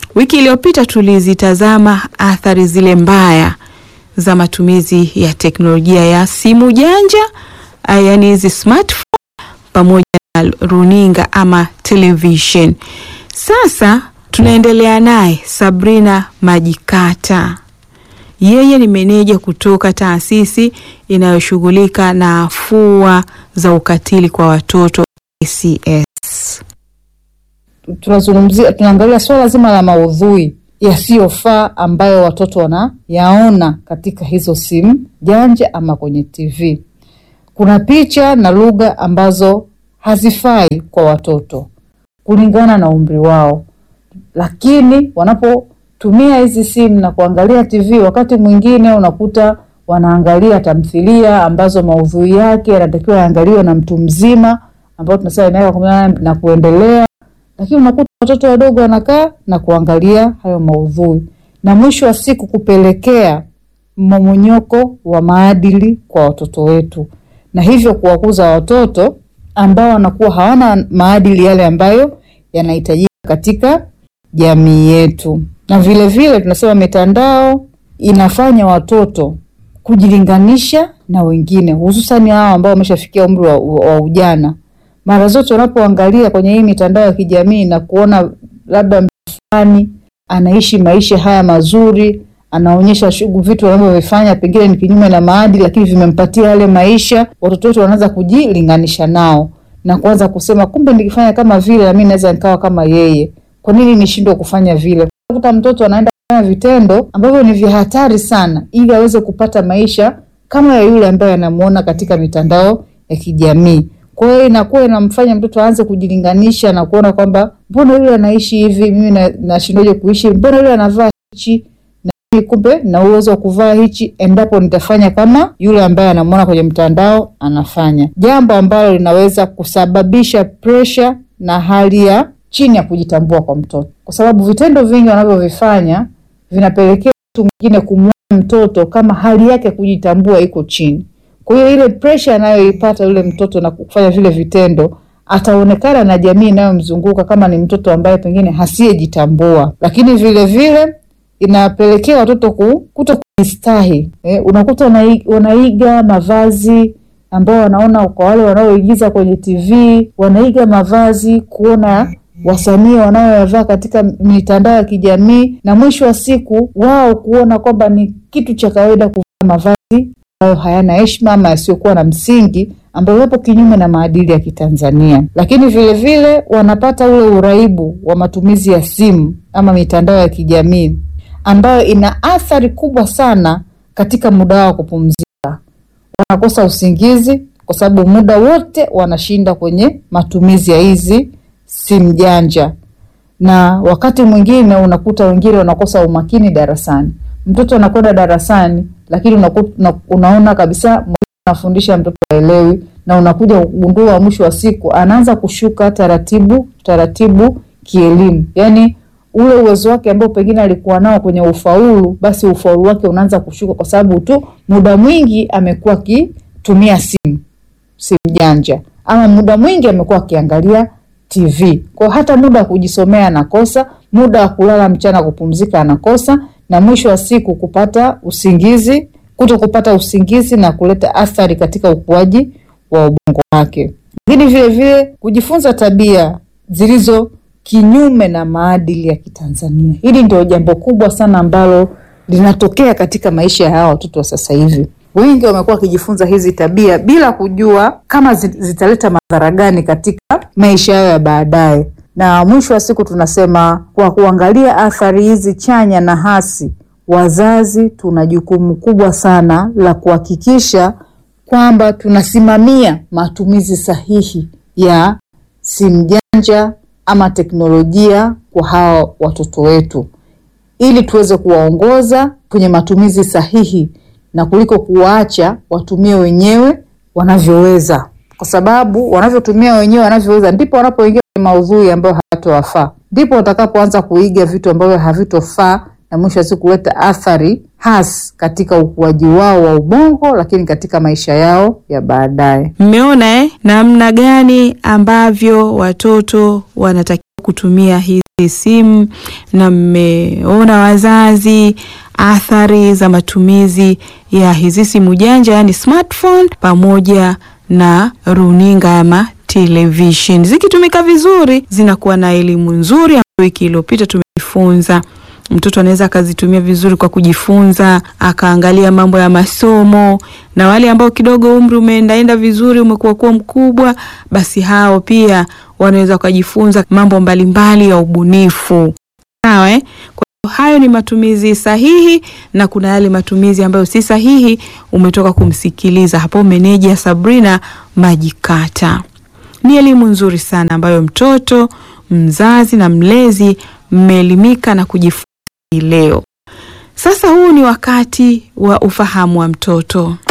Wiki iliyopita tulizitazama athari zile mbaya za matumizi ya teknolojia ya simu janja, yaani hizi smartphone pamoja na runinga ama television. Sasa tunaendelea naye Sabrina Majikata. Yeye ni meneja kutoka taasisi inayoshughulika na afua za ukatili kwa watoto ACS. Tunazungumzia, tunaangalia swala zima la maudhui yasiyofaa ambayo watoto wanayaona katika hizo simu janja ama kwenye TV. Kuna picha na lugha ambazo hazifai kwa watoto kulingana na umri wao, lakini wanapotumia hizi simu na kuangalia TV, wakati mwingine unakuta wanaangalia tamthilia ambazo maudhui yake yanatakiwa yaangaliwe na mtu mzima ambao tunasema miaka kumi na nane na kuendelea, lakini unakuta watoto wadogo wanakaa na kuangalia hayo maudhui, na mwisho wa siku kupelekea mmomonyoko wa maadili kwa watoto wetu, na hivyo kuwakuza watoto ambao wanakuwa hawana maadili yale ambayo yanahitajika katika jamii yetu. Na vile vile tunasema mitandao inafanya watoto kujilinganisha na wengine, hususani hao ambao wameshafikia umri wa, wa ujana. Mara zote wanapoangalia kwenye hii mitandao ya kijamii na kuona labda mtu fulani anaishi maisha haya mazuri, anaonyesha shughuli, vitu wanavyovifanya pengine ni kinyume na maadili, lakini vimempatia yale maisha, watoto wetu wanaanza kujilinganisha nao na kuanza kusema kumbe nikifanya kama vile na mimi naweza nikawa kama yeye, kwa nini nishindwe kufanya vile? Kuta mtoto anaenda kufanya vitendo ambavyo ni vya hatari sana, ili aweze kupata maisha kama ya yule ambaye anamuona katika mitandao ya kijamii. Kwa hiyo inakuwa inamfanya mtoto aanze kujilinganisha na kuona kwamba mbona yule anaishi hivi, mimi nashindwaje kuishi? Mbona yule anavaa hichi na mimi kumbe na uwezo wa kuvaa hichi, endapo nitafanya kama yule ambaye anamuona kwenye mtandao anafanya, jambo ambalo linaweza kusababisha presha na hali ya chini ya kujitambua kwa mtoto, kwa sababu vitendo vingi wanavyovifanya vinapelekea mtu mwingine kumwona mtoto kama hali yake ya kujitambua iko chini. Kwa hiyo ile pressure anayoipata yule mtoto na kufanya vile vitendo, ataonekana na jamii inayomzunguka kama ni mtoto ambaye pengine hasiyejitambua, lakini vile vile inapelekea watoto kuto kujistahi. Eh, unakuta wanaiga mavazi ambao wanaona kwa wale wanaoigiza kwenye TV, wanaiga mavazi kuona wasanii wanayoyavaa katika mitandao ya kijamii, na mwisho wa siku wao kuona kwamba ni kitu cha kawaida kuvaa mavazi ambayo hayana heshima ama yasiyokuwa na msingi, ambayo yapo kinyume na maadili ya Kitanzania. Lakini vile vile wanapata ule uraibu wa matumizi ya simu ama mitandao ya kijamii ambayo ina athari kubwa sana katika muda wao wa kupumzika. Wanakosa usingizi kwa sababu muda wote wanashinda kwenye matumizi ya hizi simu janja, na wakati mwingine unakuta wengine wanakosa umakini darasani. Mtoto anakwenda darasani, lakini unakuta, unaona kabisa mwalimu anafundisha mtoto haelewi, na unakuja kugundua mwisho wa siku anaanza kushuka taratibu taratibu kielimu, yani ule uwezo wake ambao pengine alikuwa nao kwenye ufaulu, basi ufaulu wake unaanza kushuka kwa sababu tu muda mwingi amekuwa akitumia simu simu janja, ama muda mwingi amekuwa akiangalia TV. Kwa hata muda wa kujisomea anakosa, muda wa kulala mchana kupumzika anakosa, na mwisho wa siku kupata usingizi, kuto kupata usingizi na kuleta athari katika ukuaji wa ubongo wake. Lakini vile vile kujifunza tabia zilizo kinyume na maadili ya Kitanzania. Hili ndio jambo kubwa sana ambalo linatokea katika maisha ya hawa watoto wa sasa hivi. Wengi wamekuwa wakijifunza hizi tabia bila kujua kama zitaleta madhara gani katika maisha yao ya baadaye, na mwisho wa siku tunasema kwa kuangalia athari hizi chanya na hasi, wazazi tuna jukumu kubwa sana la kuhakikisha kwamba tunasimamia matumizi sahihi ya simu janja ama teknolojia kwa hawa watoto wetu, ili tuweze kuwaongoza kwenye matumizi sahihi na kuliko kuwaacha watumie wenyewe wanavyoweza, kwa sababu wanavyotumia wenyewe wanavyoweza ndipo wanapoingia kwenye maudhui ambayo hayatowafaa, ndipo watakapoanza kuiga vitu ambavyo havitofaa na mwisho wa siku kuleta athari hasi katika ukuaji wao wa ubongo, lakini katika maisha yao ya baadaye. Mmeona eh, namna gani ambavyo watoto wanatakiwa kutumia hizi simu na mmeona wazazi athari za matumizi ya hizi simu janja, yani smartphone pamoja na runinga ama television. Zikitumika vizuri, zinakuwa na elimu nzuri ambayo wiki iliyopita tumejifunza mtoto anaweza akazitumia vizuri kwa kujifunza, akaangalia mambo ya masomo, na wale ambao kidogo umri umeendaenda vizuri, umekuwa kuwa mkubwa, basi hao pia wanaweza wakajifunza mambo mbalimbali ya ubunifu. Sawa eh? Kwa hiyo hayo ni matumizi sahihi, na kuna yale matumizi ambayo si sahihi. Umetoka kumsikiliza hapo meneja Sabrina Majikata. Ni elimu nzuri sana ambayo mtoto, mzazi na mlezi mmeelimika na kujifunza leo. Sasa huu ni wakati wa ufahamu wa mtoto.